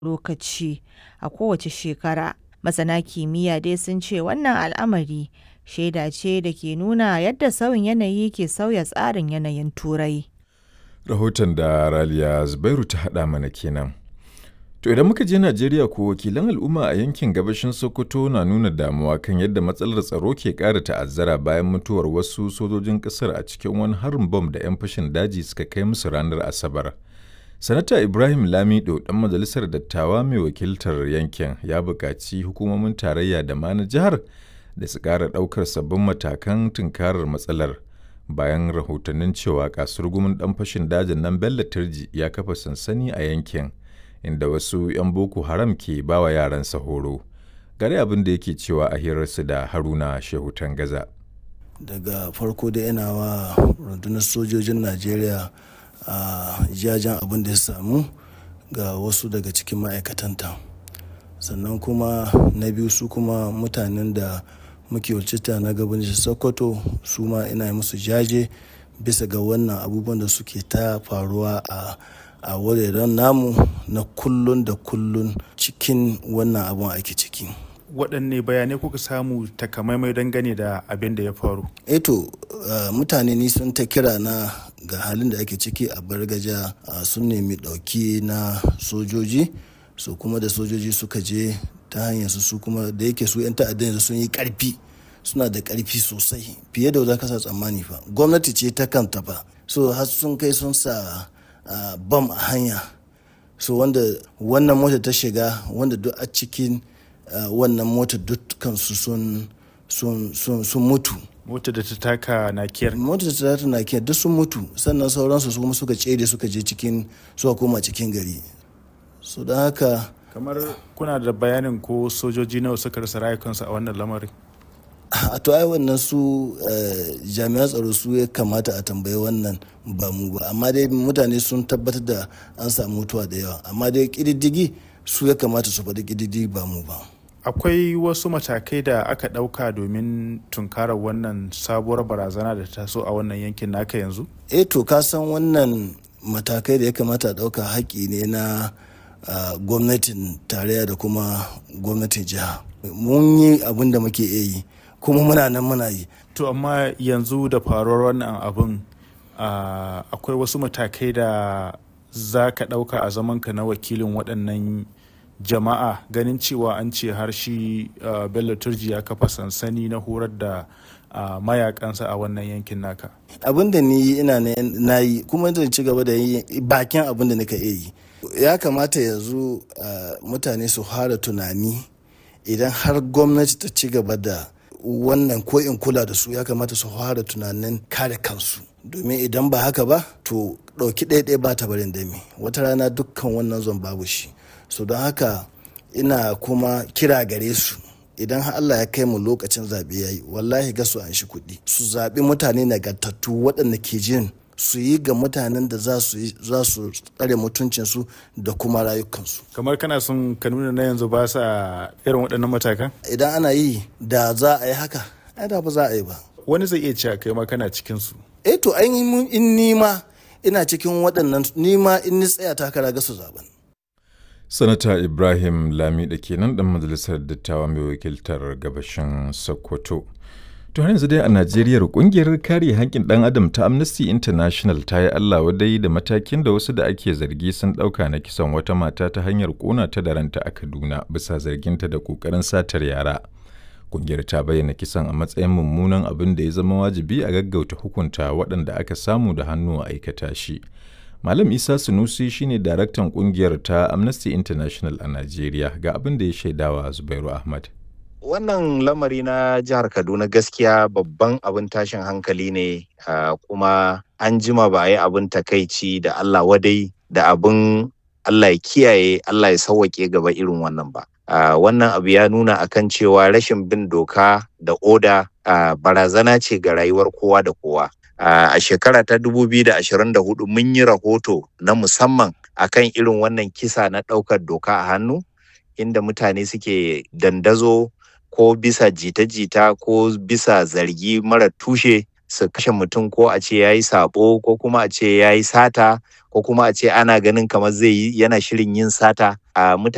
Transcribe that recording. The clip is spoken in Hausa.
lokaci a kowace shekara. Masana kimiyya dai sun ce wannan al'amari shaida ce da ke nuna yadda sauyin yanayi ke sauya tsarin yanayin Turai. Rahoton da Raliya Zubairu ta haɗa mana kenan. To idan muka je Najeriya ko wakilan al'umma a yankin gabashin Sokoto na nuna damuwa kan yadda matsalar tsaro ke ƙara ta'azzara bayan mutuwar wasu sojojin ƙasar a cikin wani harin bom da 'yan fashin daji suka kai musu ranar Asabar. Sanata Ibrahim Lamido ɗan majalisar dattawa mai wakiltar yankin ya buƙaci hukumomin tarayya da ma na jihar da su ƙara ɗaukar sabbin matakan tunkarar matsalar bayan rahotannin cewa kasurgumin ɗan fashin dajin nan Bello Turji ya kafa sansani a yankin. inda wasu 'yan boko haram ke bawa yaransa horo gare abin da yake cewa a hirarsu da haruna shehu gaza. daga farko da yana wa rundunar sojojin najeriya a jajen abin da ya samu ga wasu daga cikin ma'aikatanta sannan kuma na biyu su kuma mutanen da muke wakilta na gabanin sokoto su ma ina musu jaje bisa ga wannan abubuwan da suke ta faruwa a a wuraren namu na kullun da kullun cikin wannan abun ake ciki. waɗanne bayanai kuka samu takamaimai dangane da abin da ya faru eto uh, mutane ni sun ta kira na ga halin da ake ciki a bargaja uh, sun nemi ɗauki na sojoji so kuma da sojoji suka je ta hanyar su su kuma da yake su 'yan ta'addan sun yi ƙarfi suna da ƙarfi sosai fiye da za ka sa tsammani fa gwamnati ce ta kanta fa so har sun kai sun sa Uh, bam a hanya so wanda wannan mota ta shiga wanda duk a cikin uh, wannan mota dukkansu sun sun sun sun mutu mota da ta taka nakiyar mota da ta taka nakiyar duk sun mutu sannan sauransu su kuma suka cede suka je cikin suka koma cikin gari so don haka kamar kuna da bayanin ko sojoji nawa suka rasa rayukansu a wannan lamarin a to ai wannan su jami'an tsaro su ya kamata a tambayi wannan ba mu ba amma dai mutane sun tabbatar da an samu mutuwa da yawa amma dai kididdigi su ya kamata su faɗi kididdigi ba mu ba akwai wasu matakai da aka ɗauka domin tunkarar wannan sabuwar barazana da ta so a wannan yankin naka yanzu eh to ka san wannan matakai da ya kamata a ɗauka haƙƙi ne na gwamnatin tarayya da kuma gwamnatin jiha mun yi abin da muke iya yi kuma muna nan muna yi. To amma yanzu da faruwar wannan abin akwai wasu matakai da za ka ɗauka a zamanka na wakilin waɗannan jama'a ganin cewa an ce har shi Bello Turji ya kafa sansani na horar da mayakansa a wannan yankin naka. Abin da ni ina na yi kuma zan ci gaba da yi bakin abin da nika iya yi. Ya kamata yanzu mutane su fara tunani idan har gwamnati ta ci gaba da wannan ko in kula da su ya kamata su fara tunanin kare kansu domin idan ba haka ba to ɗauki ɗaya ba ta barin dami wata rana dukkan wannan zon babu shi so don haka ina kuma kira gare su idan Allah ya kai mu lokacin zaɓe ya yi wallahi ga su an shi kuɗi su zaɓi mutane nagartattu waɗanda ke jin su yi ga mutanen da za su tsare mutuncinsu da kuma rayukansu. kamar kana son ka nuna na yanzu ba sa irin waɗannan matakan? idan ana yi da za a yi haka ai da ba za a yi ba wani zai iya cewa kai ma kana cikin su eh to ainihin in nima ina cikin waɗannan nima in ni tsaya takara ga su zaben sanata ibrahim lami da kenan dan majalisar dattawa mai wakiltar gabashin sokoto To yanzu dai a Najeriya kungiyar kare haƙƙin ɗan adam ta Amnesty International ta yi Allah wadai da matakin da wasu da ake zargi sun ɗauka na kisan wata mata ta hanyar ƙona ta da ranta a Kaduna bisa zarginta da ƙoƙarin satar yara. Kungiyar ta bayyana kisan a matsayin mummunan abin da ya zama wajibi a gaggauta hukunta waɗanda aka samu da hannu a aikata shi. Malam Isa Sunusi shine daraktan kungiyar ta Amnesty International a Najeriya ga abin da ya shaidawa Zubairu Ahmad. wannan lamari na jihar kaduna gaskiya babban abin tashin hankali ne uh, kuma an jima ba a yi abin takaici da allah wadai da abin allah ya kiyaye allah ya sauwaƙe gaba irin wannan ba uh, wannan abu ya nuna akan cewa rashin bin doka da oda uh, barazana ce ga rayuwar kowa da kowa a shekara ta 2024 mun yi rahoto na musamman akan irin wannan kisa na ɗaukar doka a hannu inda mutane suke dandazo ko bisa jita-jita ko bisa zargi mara tushe su kashe mutum ko a ce ya yi sabo ko kuma a ce ya yi sata ko kuma a ce ana ganin kamar zai yi yana shirin yin sata a mutane